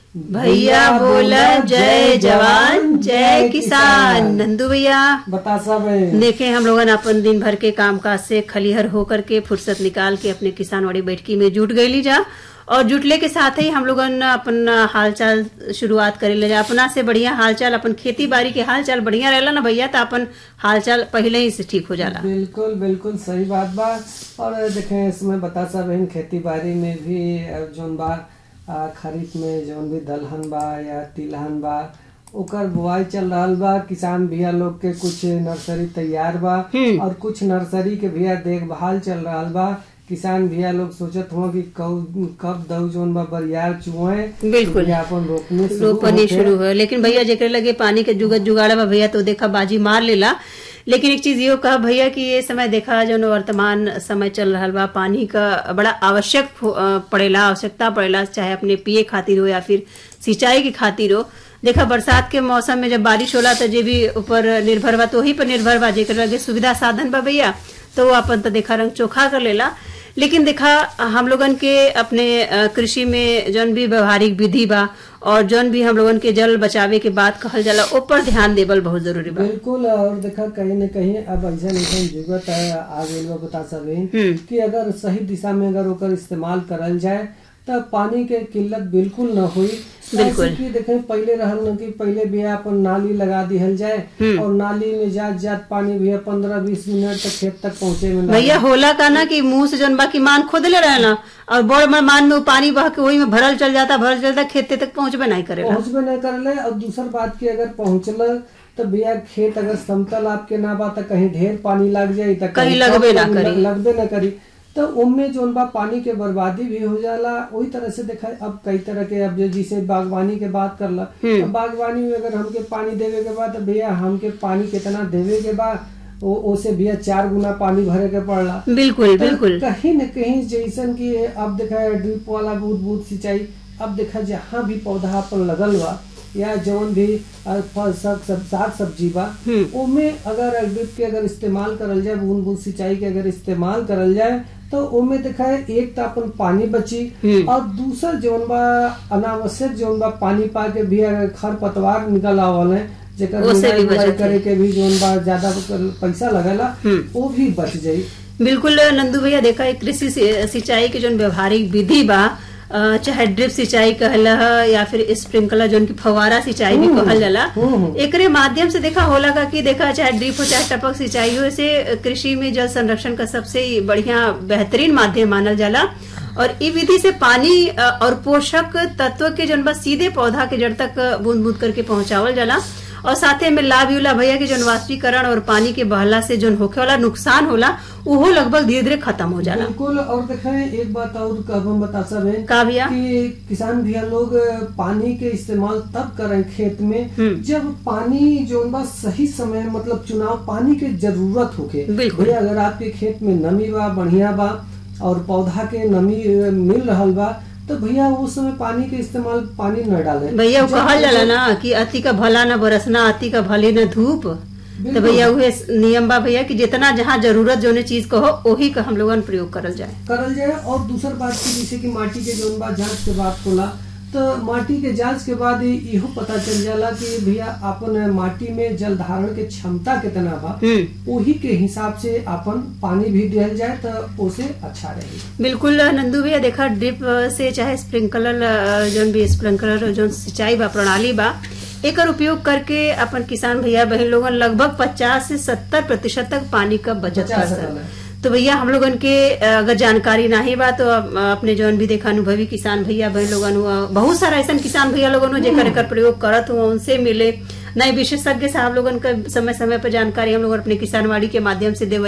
भैया बोला जय जवान जय किसान नंदू भैया बता सब देखे हम लोगन अपन दिन भर के कामकाज से खलिहर होकर के फुर्सत निकाल के अपने किसानवाड़ी बैठकी में जुट गईली जा और जुटले के साथ ही हम लोगन अपन हालचाल शुरुआत करे जा अपना से बढ़िया हालचाल अपन खेती बाड़ी के हालचाल बढ़िया रहेला ना भैया तो अपन हालचाल पहले ही से ठीक हो जाला बिल्कुल बिल्कुल सही बात बा और देखें इसमें बता सब इन खेती बाड़ी में भी अब जौन बा आ, खरीफ में जौन भी दलहन बा या तिलहन बा ओकर बुआई चल रहल बा किसान भैया लोग के कुछ नर्सरी तैयार बा और कुछ नर्सरी के भैया देखभाल चल रहल बा किसान भैया लोग सोचत हो कि कब कब दऊ जौन बा बरियार चुए बिल्कुल। भैया अपन रोपनी शुरू रोपनी होके। शुरू हो लेकिन भैया जेकरे लगे पानी के जुगत जुगाड़ा बा भैया तो देखा बाजी मार लेला लेकिन एक चीज यो कहा भैया कि ये समय देखा जो वर्तमान समय चल रहा बा पानी का बड़ा आवश्यक हो- अ, पड़ेला आवश्यकता पड़ेला चाहे अपने पिए खातिर हो या फिर सिंचाई की खातिर हो देखा बरसात के मौसम में जब बारिश होला तो जे भी ऊपर निर्भर बा तो वही पर निर्भर बा जेकर लगे सुविधा साधन बा भैया तो वो अपन तो देखा रंग चोखा कर लेला लेकिन देखा हम लोगन के अपने अ, कृषि में जौन भी व्यवहारिक विधि बा और जौन भी हम लोगन के जल बचावे के बात कहल जाला ऊपर ध्यान देवल बहुत जरूरी बा बिल्कुल और देखा कहीं न कहीं अब ऐसा ऐसा जुगत है आ गइल बा बता सके हम्म। कि अगर सही दिशा में अगर ओकर इस्तेमाल करल जाए तब पानी के किल्लत बिल्कुल न हुई बिल्कुल। ऐसे कि देखें पहले रहल न कि पहले भी अपन नाली लगा दिहल जाए और नाली में जात जात पानी भी पंद्रह बीस मिनट तक खेत तक पहुंचे में ना भैया होला का ना कि मुंह से जौन बाकी मान खोदले रहेला और बड़ बड़ मान में वो पानी बह के वही में भरल चल जाता भरल चल जाता खेते तक पहुंचबे नहीं करेला पहुंचबे न करले और दूसर बात की अगर पहुंचल तो भैया खेत अगर समतल आपके ना बा तो कहीं ढेर पानी लग जाई तो कहीं लगबे ना कम करी। लगबे न करी तो उनमें जोन बा पानी के बर्बादी भी हो जाला वही तरह से देखा अब कई तरह के अब जो जिसे बागवानी के बात करला तो बागवानी में अगर हमके पानी देवे के बाद तो भैया हमके पानी कितना देवे के बाद वो ओसे भैया चार गुना पानी भरे के पड़ला बिल्कुल तो बिल्कुल कहीं न कहीं जैसन कि अब देखा ड्रिप वाला बूंद बूंद सिंचाई अब देखा जहाँ भी पौधा अपन लगल बा या जौन भी अ, फल सब सब साग सब्जी बा ओमे अगर ड्रिप के अगर इस्तेमाल करल जाए बूंद बूंद सिंचाई के अगर इस्तेमाल करल जाए तो ओमे देखा है एक तो अपन पानी बची और दूसर जौन बा अनावश्यक जौन बा पानी पा के भी अगर खर पतवार निकल आवल है जेकर ओसे भी निराई गुड़ाई बचत करे के भी जौन बा ज्यादा पैसा लगेला वो भी बच जाई बिल्कुल नंदू भैया देखा है कृषि सि- सिंचाई के जो व्यवहारिक विधि बा अ, चाहे ड्रिप सिंचाई कहला ह या फिर स्प्रिंकलर जोन की फवारा सिंचाई भी कहल जाला एकरे माध्यम से देखा होला का कि देखा चाहे ड्रिप हो चाहे टपक सिंचाई हो इसे कृषि में जल संरक्षण का सबसे बढ़िया बेहतरीन माध्यम मानल जाला और इ विधि से पानी अ, और पोषक तत्व के जन बस सीधे पौधा के जड़ तक बूंद बूंद करके पहुंचावल जाला और साथे में लाभ युला भैया के जन वाष्पीकरण और पानी के बहला से जन होखे वाला नुकसान होला उहो लगभग धीरे धीरे खत्म हो जाला बिल्कुल और देखें एक बात और कब हम बता सब है का भैया कि किसान भैया लोग पानी के इस्तेमाल तब करें खेत में जब पानी जो बा सही समय मतलब चुनाव पानी के जरूरत होके बिल्कुल। भैया अगर आपके खेत में नमी बा बढ़िया बा और पौधा के नमी अ, मिल रहल बा तो भैया उस समय पानी के इस्तेमाल पानी न डाले भैया वो जब- कहल जाला ना कि अति का भला न बरसना अति का भले न धूप तो भैया उहे नियम बा भैया कि जितना जहाँ जरूरत जोने चीज को हो वही का हम लोगन प्रयोग करल जाए करल जाए और दूसर बात की जैसे कि माटी के जौन बा जांच के बाद होला तो माटी के जांच के बाद इ- इहो पता चल जाला कि भैया अपन माटी में जल धारण के क्षमता कितना बा हम्म वही के हिसाब से अपन पानी भी दिया जाए तो उसे अच्छा रहे बिल्कुल नंदू भैया देखा ड्रिप से चाहे स्प्रिंकलर जोन भी स्प्रिंकलर जोन सिंचाई बा प्रणाली बा एकर उपयोग करके अपन किसान भैया बहन लोगन लगभग 50 से 70 प्रतिशत तक पानी का बचत बचा कर सकल सकते है। तो भैया हम लोगन के अ, अगर जानकारी नहीं बा तो अ, अपने जौन भी देखा अनुभवी किसान भैया बहन लोगन हुआ बहुत सारा ऐसा किसान भैया लोगन हुआ जेकर एकर प्रयोग करत हुआ उनसे मिले नए विशेषज्ञ साहब लोगन का समय समय पर जानकारी हम लोग अपने किसानवाड़ी के माध्यम से देवे